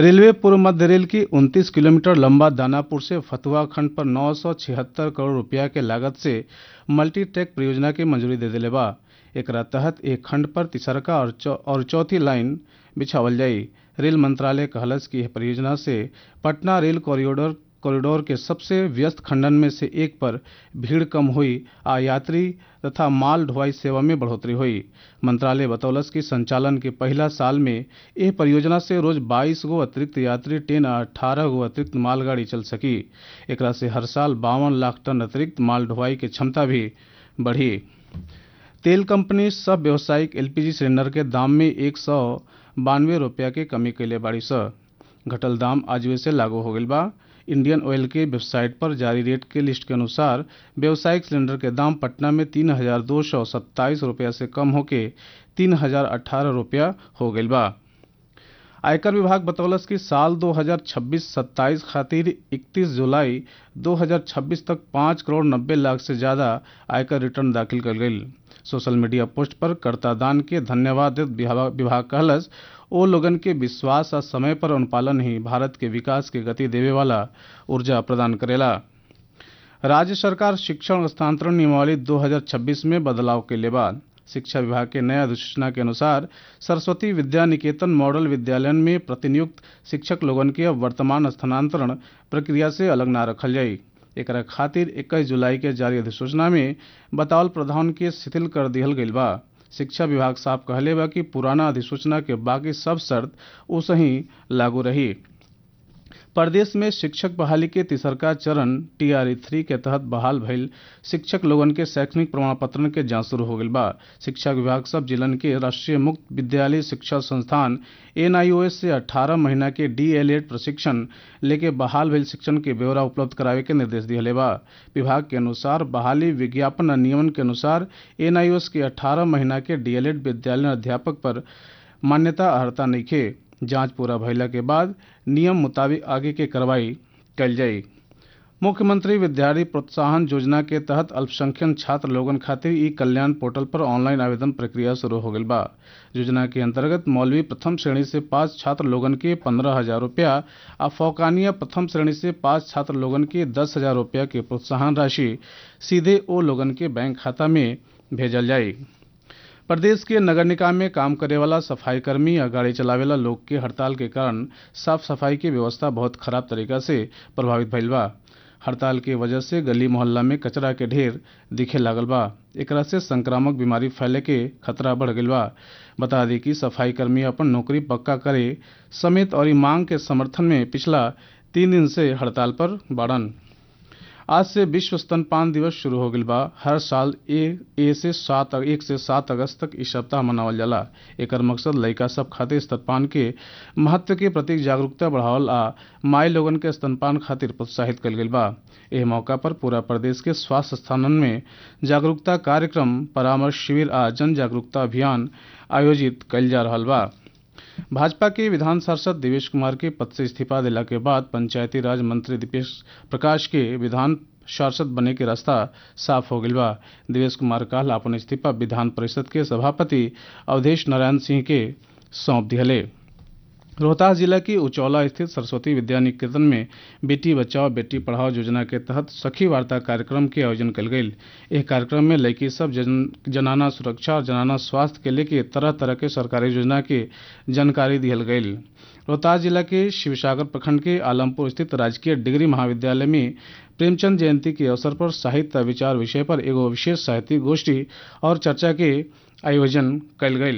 railway पूर्व मध्य rail की 29 किलोमीटर लंबा दानापुर से फतुहा खंड पर नौ करोड़ रुपया के लागत से मल्टी ट्रैक परियोजना के मंजूरी दे दिले बा एकरा तहत एक खंड पर तिसरका और, चौ, और चौथी लाइन बिछावल जाई रेल मंत्रालय कहलस कि यह परियोजना से पटना रेल कॉरिडोर कॉरिडोर के सबसे व्यस्त खंडन में से एक पर भीड़ कम हुई आ यात्री तथा माल ढुलाई सेवा में बढ़ोतरी हुई मंत्रालय बतौलस कि संचालन के पहला साल में यह परियोजना से रोज 22 गो अतिरिक्त यात्री ट्रेन आ 18 गो अतिरिक्त मालगाड़ी चल सकी एकरा से हर साल बावन लाख टन अतिरिक्त माल ढुलाई के क्षमता भी बढ़ी तेल कंपनी सब व्यावसायिक एलपीजी सिलेंडर के दाम में एक सौ बानवे रुपया के कमी कैले बाड़ी स घटल दाम आज से लागू हो गई बा इंडियन ऑयल के वेबसाइट पर जारी रेट के लिस्ट के अनुसार व्यावसायिक सिलेंडर के दाम पटना में तीन हजार दो सौ सत्ताईस रुपया से कम होके तीन हजार अठारह रुपया हो गई बा आयकर विभाग बतौलस कि साल 2026-27 खातिर 31 जुलाई 2026 तक पाँच करोड़ नब्बे लाख से ज्यादा आयकर रिटर्न दाखिल कर गई सोशल मीडिया पोस्ट पर कर्तादान के धन्यवाद देत विभाग कहलस ओ लोगन के विश्वास और समय पर अनुपालन ही भारत के विकास के गति देवे वाला ऊर्जा प्रदान करेला राज्य सरकार शिक्षण हस्तांतरण नियमावली 2026 में बदलाव के लिए बाद शिक्षा विभाग के नया अधिसूचना के अनुसार सरस्वती विद्या निकेतन मॉडल विद्यालय में प्रतिनियुक्त शिक्षक लोगन के अब वर्तमान स्थानांतरण प्रक्रिया से अलग न रखल जाई एकरा खातिर 21 जुलाई के जारी अधिसूचना में बतावल प्रावधान के शिथिल कर दिहल गईल बा शिक्षा विभाग साफ कहले बा कि पुराना अधिसूचना के बाकी सब शर्त उसही लागू रही प्रदेश में शिक्षक बहाली के तीसरका चरण टीआरई थ्री के तहत बहाल भइल शिक्षक लोगन के शैक्षणिक प्रमाण पत्र के जांच शुरू हो गई बा शिक्षा विभाग सब जिलन के राष्ट्रीय मुक्त विद्यालय शिक्षा संस्थान एनआईओएस से 18 महीना के डीएलएड प्रशिक्षण लेके बहाल भइल शिक्षण के ब्यौरा उपलब्ध करावे के निर्देश दिहले बा विभाग के अनुसार बहाली विज्ञापन नियमन के अनुसार एनआईओएस के 18 महीना के डीएलएड विद्यालय अध्यापक पर मान्यता अर्हता नइखे जांच पूरा भइला के बाद नियम मुताबिक आगे के कार्रवाई कल जाई मुख्यमंत्री विद्यार्थी प्रोत्साहन योजना के तहत अल्पसंख्यक छात्र लोगन खातिर ई कल्याण पोर्टल पर ऑनलाइन आवेदन प्रक्रिया शुरू हो गई बा योजना के अंतर्गत मौलवी प्रथम श्रेणी से पास छात्र लोगन के पंद्रह हजार रुपया आ फौकानिया प्रथम श्रेणी से पास छात्र लोगन के दस हजार रुपया के प्रोत्साहन राशि सीधे ओ लोगन के बैंक खाता में भेजल जाई प्रदेश के नगर निकाय में काम करे वाला सफाई कर्मी या गाड़ी चलावेला लोग के हड़ताल के कारण साफ सफाई की व्यवस्था बहुत खराब तरीका से प्रभावित भइल बा हड़ताल के वजह से गली मोहल्ला में कचरा के ढेर दिखे लागल बा एकरा से संक्रामक बीमारी फैले के खतरा बढ़ गई बा बता दी कि सफाई कर्मी अपन नौकरी पक्का करे समेत और मांग के समर्थन में पिछला तीन दिन से हड़ताल पर बाड़न आज से विश्व स्तनपान दिवस शुरू हो गई बा हर साल ए, ए से सात एक से सात अगस्त तक इस सप्ताह मनावल जाला एकर मकसद लड़का सब खातिर स्तनपान के महत्व के प्रति जागरूकता बढ़ावल आ माई लोगन के स्तनपान खातिर प्रोत्साहित कल गई बा एह मौका पर पूरा प्रदेश के स्वास्थ्य स्थानन में जागरूकता कार्यक्रम परामर्श शिविर आ जन जागरूकता अभियान आयोजित कल जा रहा बा भाजपा के विधान पार्षद देवेश कुमार के पद से इस्तीफा दिला के बाद पंचायती राज मंत्री दीपेश प्रकाश के विधान पार्षद बने के रास्ता साफ हो गई बा देवेश कुमार काल अपन इस्तीफा विधान परिषद के सभापति अवधेश नारायण सिंह के सौंप दिहले रोहतास जिला की उचौला स्थित सरस्वती विद्या निकेतन में बेटी बचाओ बेटी पढ़ाओ योजना के तहत सखी वार्ता कार्यक्रम के आयोजन कल गई इस कार्यक्रम में लड़की सब जन, जनाना सुरक्षा और जनाना स्वास्थ्य के लेके तरह तरह के सरकारी योजना के जानकारी दिहल गई रोहतास जिला के शिवसागर प्रखंड के आलमपुर स्थित राजकीय डिग्री महाविद्यालय में प्रेमचंद जयंती के अवसर पर साहित्य विचार विषय पर एगो विशेष साहित्यिक गोष्ठी और चर्चा के आयोजन कल गई